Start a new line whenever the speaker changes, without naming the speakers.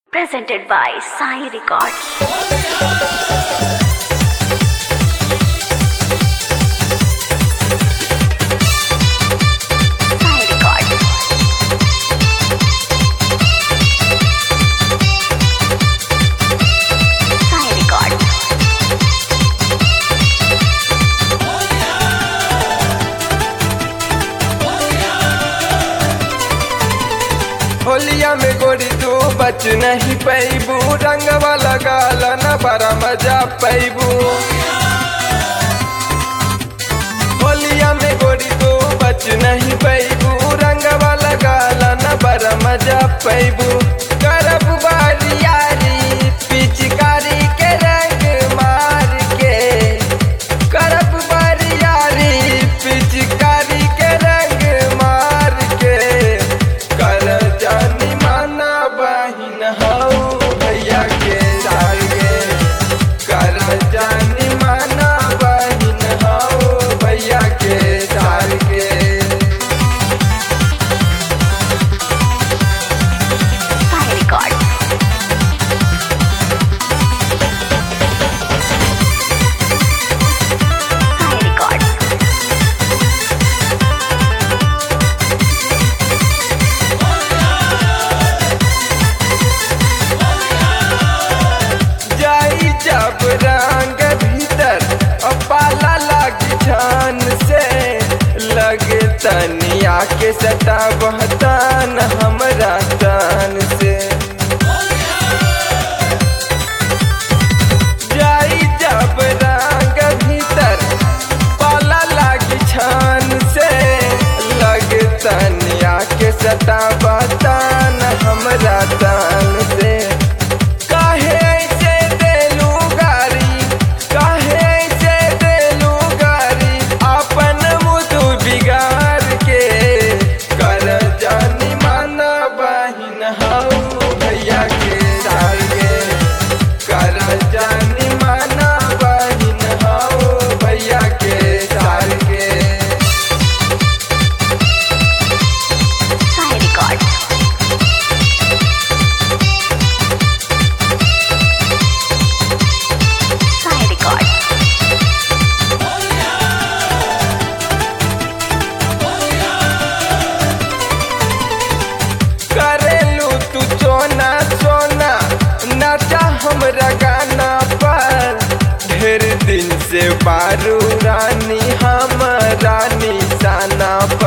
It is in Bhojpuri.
presented by Sai Records. Sai Records. Sai Records.
होलिया में गोरी तू बच नहीं पैबू रंगवा लगाल न बड़ा मजा पैबू होलिया में गोरी तू बच नहीं पैबू रंगवा लगाल न बड़ा मजा पैबू करब बारियारी पिचकारी के रंग मार के करब बारियारी पिचकारी के रंग मार के कर जानी माना बहिन हऊ भैया के सागे कर जानी माना बहिन हऊ भैया के सागे
Sai Records. Sai Records.
जाई जब रंग भीतर और पाला लगी छान से लगे तनिया के सटा बहतान हमरा तान से जाई जब रंग भीतर पाला लगी छान से लगे तनिया के सटा बहतान हमरा तान से काहे ऐसे देलू गारी काहे ऐसे देलू गारी अपन मुदु बिगाड़ के कर जानी माना बहिन हऊ भैया के सागे कर जानी माना बहिन हऊ भैया के सागे
Sai Records. Sai Records.
करेलू तू सोना सोना नाचा हमरा गाना पर ढेर दिन से बारू रानी हम रानी साना